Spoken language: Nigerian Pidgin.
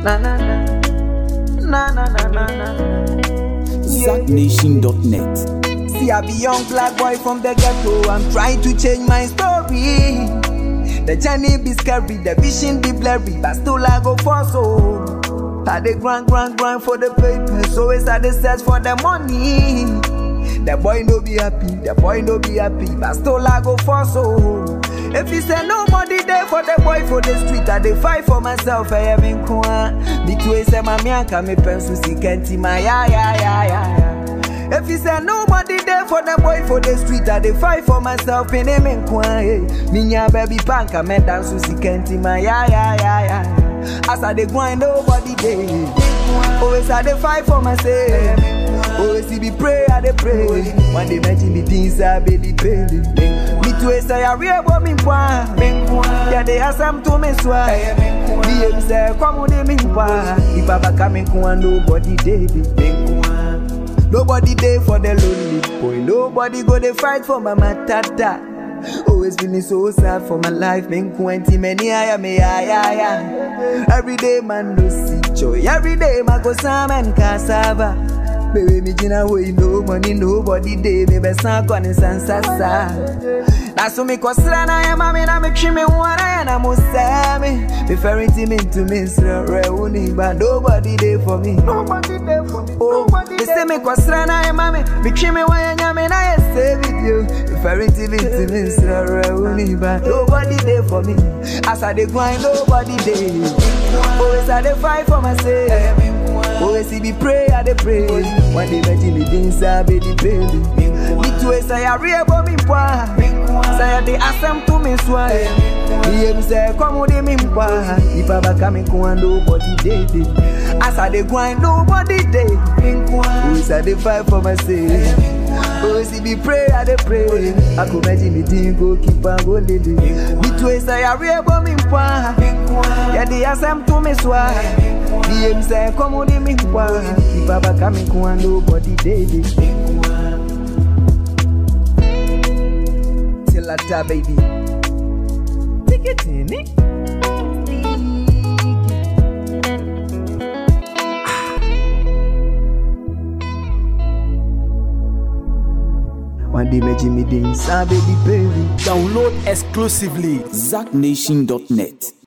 Na na na. Na na na na na. ZackNation.net. See, I be young black boy from the ghetto. I'm trying to change my story. The journey be scary, the vision be blurry, but still I go for so. I dey grind, grind, grind for the paper, so it's I dey search for the money. The boy no be happy, the boy no be happy, but still I go for so. If he say no money there for the boy for the street, I dey fight for myself. I am in kwa. Me too say my mianka me pencil si kenti my ya ya ya ya ya. If he say nobody there for the boy for the street, I dey fight for myself in him in kwae. Minya baby panka me dance to see kenti my ya ya ya ya. As I dey grind, nobody there. Always I dey fight for myself. Always he be pray, I dey pray. One day mention the things I be the belly. Me too say I real but me kwa. Yeah, they ask them to me swa. Me em say come on me kwa. If I back me kwa nobody there. Nobody there for the lonely boy. Nobody go they fight for my matata. Always feeling so sad for my life. Been twenty many I am yeah yeah yeah. Every day man no see joy. Every day my go sam and cassava. Baby me jina way no money nobody day me be san kwa ni sansasa. That's what me cause na ya mami na me chime wana na musame. Me ferry team into me sra reuni but nobody there for me. Nobody there for me. Oh, they say me cause na ya mami me chime wana nyame na ya stay with you. Me ferry team into me sra reuni but nobody there for me. As I dey grind nobody there. Always I dey fight for myself. Always see be pray, I dey pray. One day imagine the things I be the baby. Me too say I real but me poor. Say I dey ask them to me swear. Me em say come with me poor. If I back me go and nobody dey dey. As I dey grind nobody dey. Always I dey fight for myself. Always see be pray, I dey pray. I could imagine the thing go keep on go lady. Me too say I real but me poor. Yeah, they ask them to me swear. Me em say come with me poor. If I back me go and nobody dey dey. Till I die, baby. Take it in it. One day, me Jimmy Dean, baby, baby. Download exclusively ZackNation.net.